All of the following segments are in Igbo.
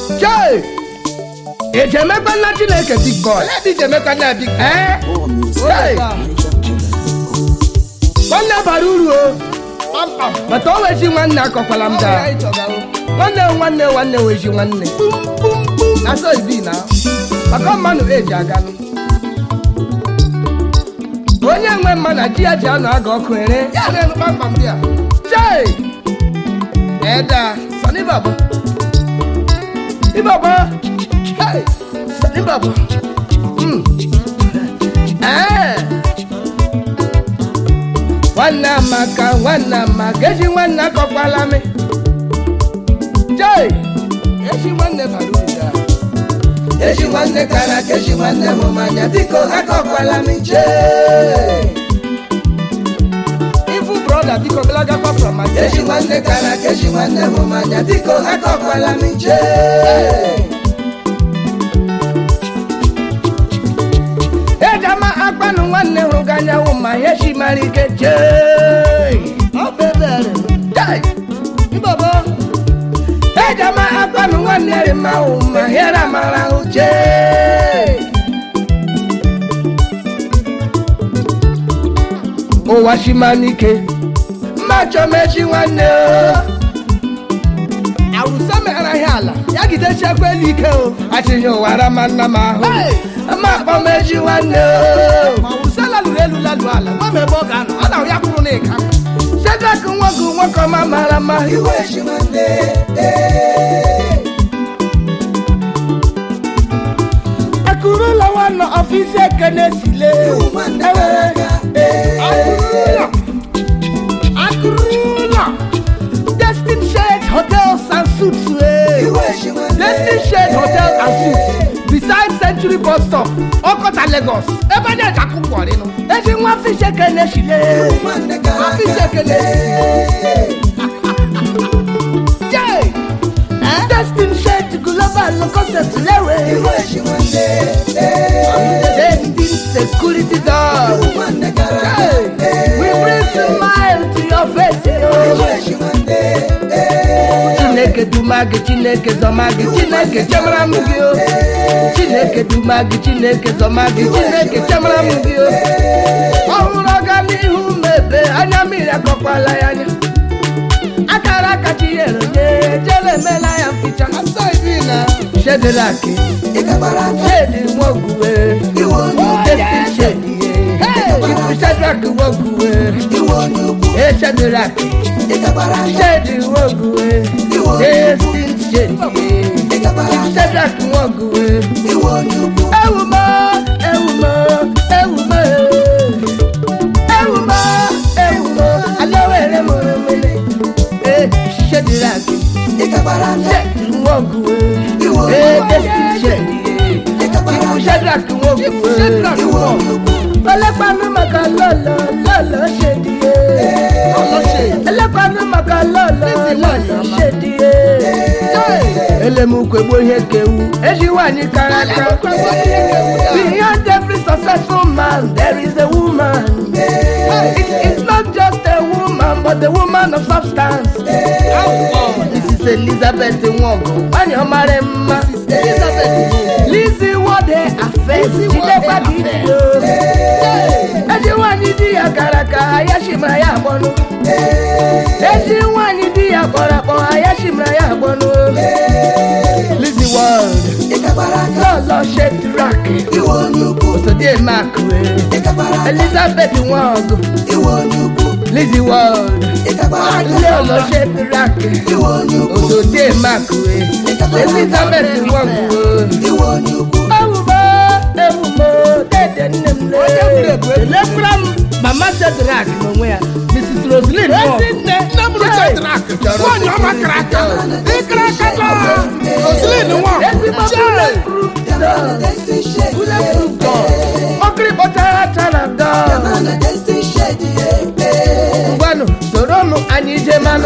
chee ejemekwa nna chineke big boy Onye dị Jemekwa na big ee Hey! nwanne bara uru o kpamkpam. mata o weji nwanne akọkwala m Ọ bụ ya daa ị chọga o. nwanne nwanne nwanne weji nwanne na so ibi na maka mmanụ eji aganụ onye nwe mma na ji ya ji anọ aga ọkụ ere Ya na-enu kpamkpam dị a. chee Eda. sani baba ibaba hey sani baba mm. eh nwanne amaka nwanne amaka eji nwanne akọkwala mi chee Eji nwanne bara uru daa. eji nwanne kara ka eji nwanne m manya biko akọkwala mi chee Ifu brọda biko belagakwa from my eji nwanne kara ka eji nwanne m manya biko akọkwala mi chee ejama akpanụ nwanne hụrụ gị anyanwụ ma ihe chi mara ike chee Ọ bụ ebere. Chai! Ibaba. ejama akpanụ nwanne rị ma hụ ma ihe ra mara ahụ chee ụwa chi ma n'ike mma chọmechi nwanne o Awụsa megara ihe ala. ya gidechekwa elu ike o achịghị ụwa rama nna m ahụ Hey! ma akpọmechi nwanne o Ma awụsa laluru elu lalu ala. Gwa m ebe ọ ga-anọ. Ọ na ya kwuru na ịka. Sedrak nwoke nwoke ọma mara mma iwe chi nwanne akụrụla nwanne ọfisi ekene sile Akụrụla. Akụrụla. Destin Shade Hotels and Suites eh. Destin Shade Hotels and Suites beside Century Bus Stop Ọkọta Lagos Ebe a na-eji akwụkwọ rịnụ. eji nwa ọfisi ekene sile Ọfịs ekele. Jay! Destin Shade Global Concept lewe Destin Security Dog Hey! We bring smile to your face yo. Chineke duma gị Chineke zọma gị Chineke chemara m gị o Chineke duma gị Chineke zọma gị Chineke chemara m gị o ọhụrụ ọganihu mebe anya mmiri akọkwala ya anya akara aka chinyere nye jere emela ya mficha Asa ibi na. shedelaki shedi nwoguwe Destin shedi ye shedrak nwoguwe e shedelaki shedi nwoguwe Destin shedi ye shedrak nwoguwe ewumo ewumo ewumo ewumo ewumo alowere mụrụ mmiri e shedelaki shedi nwoguwe e Destin shedi ye ibu shedrak nwoguwe Shedrak wọ. ẹlẹ́pàánú màkà lọ́lọ́ lọ́lọ́ ṣe díye. Ọlọ́ṣè. ẹlẹ́pàánú màkà lọ́lọ́ lọ́lọ́ ṣe díye. elemukwe gbó ihe kewu eji nwanyị kara aka. behind every successful man there is a woman. It, it's not just a woman but a woman of substance. Mrs. Elizabeth Nwogo nwanyị ọmara mma. Lizzie Wode Afes Jidekwa Gidio. Eji nwanyị di ya gara aka ya shimara ya agbọnụ. Eji nwanyị di ya kpọrọ akpọ ya shimara ya agbọnụ. Lizzie World Lọlọ Shedrack Osodiemakwe Elizabeth Nwogo Lizzie World Lọlọ Shedrack Osodiemakwe Elizabeth Nwogo. ewumo ewumo dede nne m Onye gburu egbu egbu. elekwara m mama sedrak n'onwe ya mrs roslyn Ezi nne. Nne m rụcha Shedrak. Nwaanyị ọma kara aka. Ịkara aka na. Roslyn nwa. ezigbo Chai. bulletproof dog. bulletproof dog. ọkịrị kpọtara tara dog. ngwanụ soronụ anyị je manụ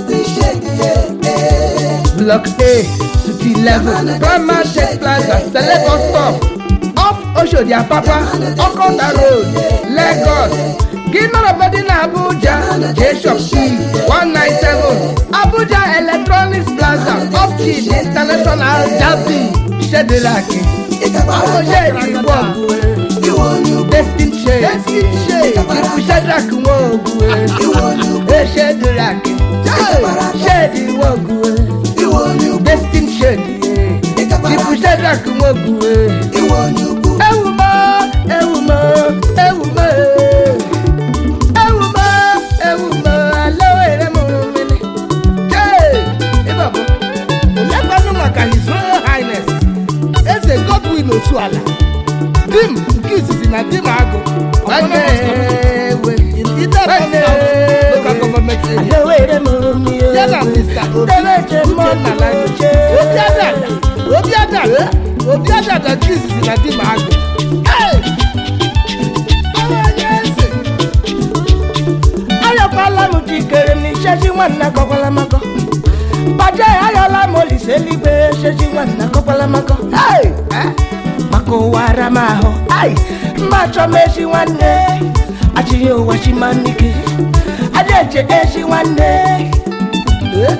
block a suite eleven prima tech plaza celebus stop off oshodi apapa okota road lagos gị nọrọbọdị na abuja jshop 197 abuja electronics plaza optin international jabi shedelaki awojegigbo destin shade ibu shedrak nwogu eshedelaki shade nwogu destin shade ibu shedrak nwogu ewumo ewumo ewumo ewumo ewumo alowere m mmiri Hey! ịbabụ olekwanụ maka his royal highness eze godwin otuala dim nke izizi na dim agụ Alowere m mmiri Ya na Mr. Obi. Ndebeche mmanụ oche obiadada obiadada obiadada nke izizi na dim agụ Hey! Ọrụ onye eze ayọkwala m jikere m n'isheji nwanne akọkwala makọ baje ayọla m olise eluigwe sheji nwanne akọkwala makọ Hey! Eh? maka ụwa ara m ahụ ai mma achọ m echi nwanne achịghị ụwa chimanike aja eche echi nwanne Eh?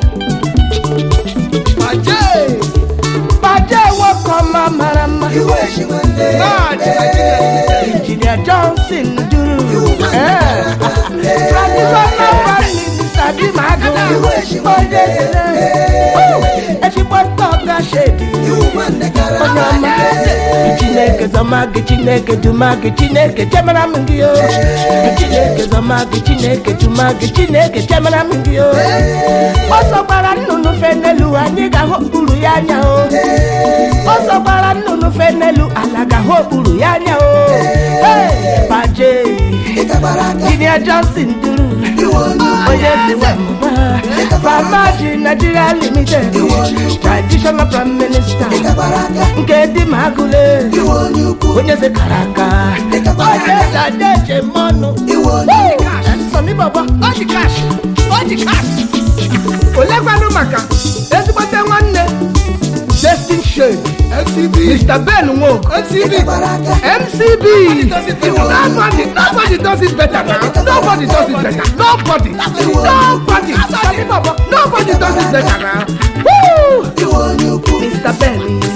Ajay! baje nwoke ọma mara mma Lord, Nigeria. injinia johnson duru Eh. traditional family mr dimago onye ele ezigbo ntọga shedi onye ọma chineke zọma gị chineke duma gị chineke chemara m gị o chineke zọma gị chineke duma gị chineke chemara m gị o ọsọ gbara nnụnụ fe n'elu anyị ga-ahụ okpuru ya anya o ọsọ gbara nnụnụ fe n'elu ala ga-ahụ okpuru ya anya o Hey, baje jinia johnson duru onye dị nwa mma famaji nigeria limited traditional prime minister nke dị ma agụle onye ze kara aka onye dadeche mmanụ sọmi bọbọ Ọ dị cash! Ọ dị cash! olekwanụ maka ezigbote nwanne destin shade FCB. mr ben nwok FCB. mcb nobody nobody does it better now nobody does it better nobody nobody sabi baba nobody does it better now Woo! mr ben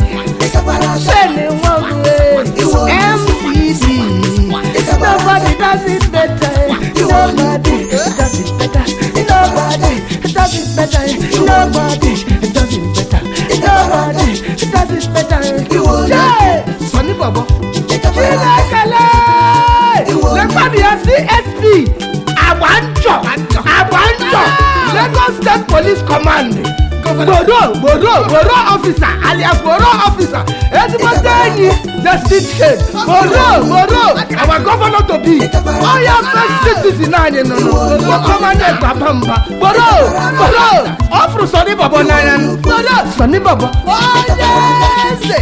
ben nwoke mcb nobody does it better nobody does it better nobody does it better nobody does it better nobody does it better Jay! Sani baba chinekele lekwabi ya csp agbanjọ agbanjọ lagos state police command gboro gboro gboro officer alias gboro officer ezigbote enyi destin shade gboro gboro our governor to be oya first citizen anyị nọ n'okpomanya gbaba mba gboro gboro ọ fụrụ sọni bọbọ n'anya gboro sọni bọbọ onye eze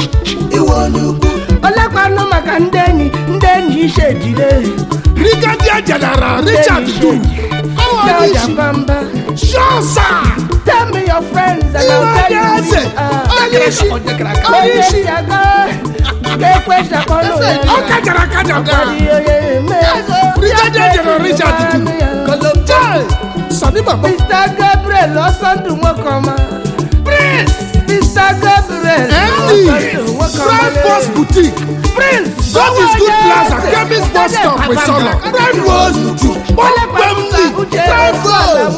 olekwanụ maka ndị enyi ndị enyi ishe ejire Brigadier General Richard Du. Ọwọ́ ní ìṣù. Bamba. Sure, sir. Tell me your friends and I'll Iwe tell you eze. who you are. Onye isi. Onye Onye isi. si aga ga-ekwe shakọnụ Ọ kajara akaja taa. Brigadier General Richard Du. Jai. Sani baba. Mr. Gabriel Ọsọndụ Nwokọma. Prince. Mr. Gabriel MD. Ọsọndụ Nwokọma. Prime Boss Boutique. Prince. God is good plaza. Chemist bus stop with solo. Prime Boss Boutique. Kpọmkwem ndị. Prime Boss.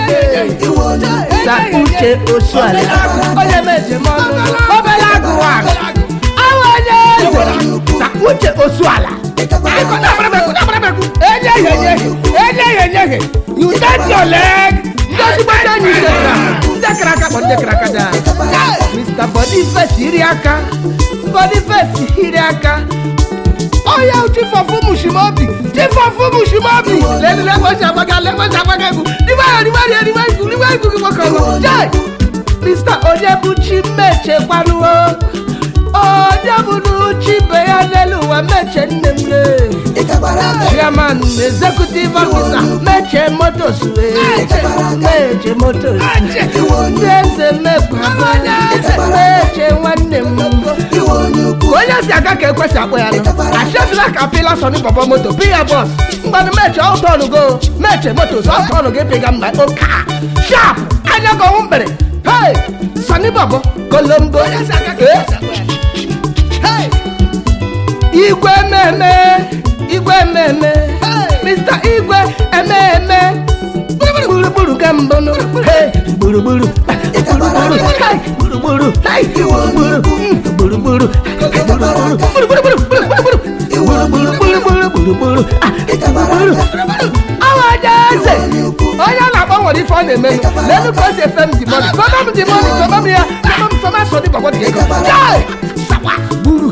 Sa uche osuala Onye meje mọnụ. Obele agụwa. Awa onye eze. Sa uche osuala. Akọta abarabeku, abarabeku. Enyeghị enyeghị. Enyeghị enyeghị. You take your leg. Ndị ezigbo ndị enyi seta. Ndị kara aka kpọ ndị kara aka daa. Mr. Boniface iri aka. Boniface iri aka. Oya chief of Umushimobi. Chief of Umushimobi. Lẹ́nu lẹ́gbọ́n ṣe àgbàgà lẹ́gbọ́n ṣe àgbàgà ẹ̀kú. Nígbàyà nígbàyà nígbàyà ìkú nígbàyà ìkú kí wọ́n kàn lọ. Jai! Mr. Onyebuchi Meche kwanuwo. Onyebuchi beya n'elu ụwa Meche nne m le. Chairman Executive Officer Meche Motors we. Meche Motors. Ndị eze mekwa. Meche nwanne m. Onye si aga aka ka ekwesị akpọ ya nụ achedila ka pila sọni bọbọ moto pi ya bọs mgbanụ meche ọtọnụ go meche moto sọ ọtọnụ gị pịga mgba oka shap anya gị ọnwụ mkpere hei sọni bọbọ kolombo Eh? Hey! igwe ememe igwe ememe mr igwe ememe gburugburu ka mbụ nụ Hey! gburugburu gburugburu Hey! gburugburu Hey! gburugburu Mm, gburugburu gburugburu gburugburu gburugburu gburugburu Ah, gburugburu awa eze onye a na-akpọ nwere ife ọ na-eme n'elu ka o si efe m dị mọni sọba m dị mọni sọba m ya sọba m sọba sọ dị gbagbo dị ego jai sawa gburu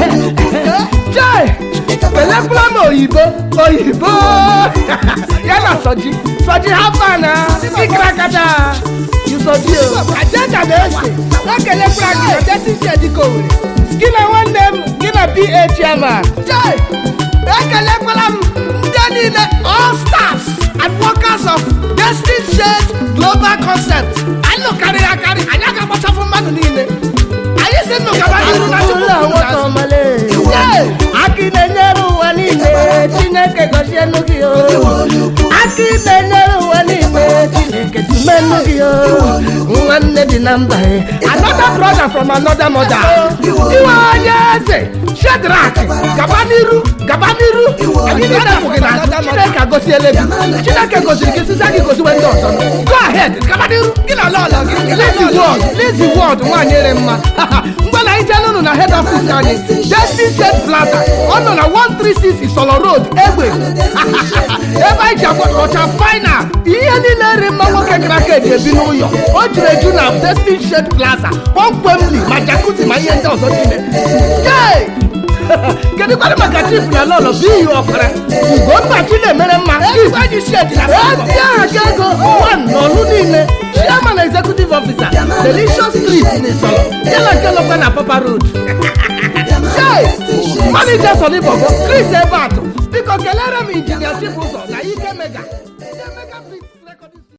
jai pelekwula m oyibo oyibo ya na sọji sọji hafa na ikra kata yusoji o ajenda na-ese ekelekwula gị na desi isi edika owere gị na nwanne m gị na pa chairman jai ekelekwala m ndị niile all stars and workers of destin shade global concept anyị lụkarịrị akarị anyị aga agbachafụ mmadụ niile anyị si nnụ gaba n'iru na chukwu Yay! akị na-enyere ụwa niile chineke gọzienụ gị o akị na-enyere ụwa niile chineke tumenụ gị o nwanne dị na mba e. another brother from another mother iwe onye eze shedrak gaba n'iru gaba n'iru anyị niile bụ gị na chineke agọziele gị chineke goziri gị sisa gị goziwe ndị ọzọ go ahead gaba n'iru gị na lọlọ gị lizi wọd lizi wọd nwaanyị ere mma mgbe na anyị jee n'ụlọ na head office anyị destin shed plaza ọ nọ na 136 isolo road egbe ebe anyị ji ọcha final ihe niile nri mma nwoke kara aka eji ebi n'ụlọ o juru eju na destin shed plaza kpọmkwemli ma jakuzi ma ihe ndị ọzọ niile Yay! kedu kwadụ maka chief na lọlọ bụ iyi ọkara ugonna chi na-emere mma ezi aha gị ego one n'ọlụ niile chairman executive officer delicious street n'isọlọ ya na nke nọkwa na papa road Hey! manager sọni bọbọ chris ebeatụ biko kelere m injinia chief ụzọ na ike mega Ike Mega Fix Recording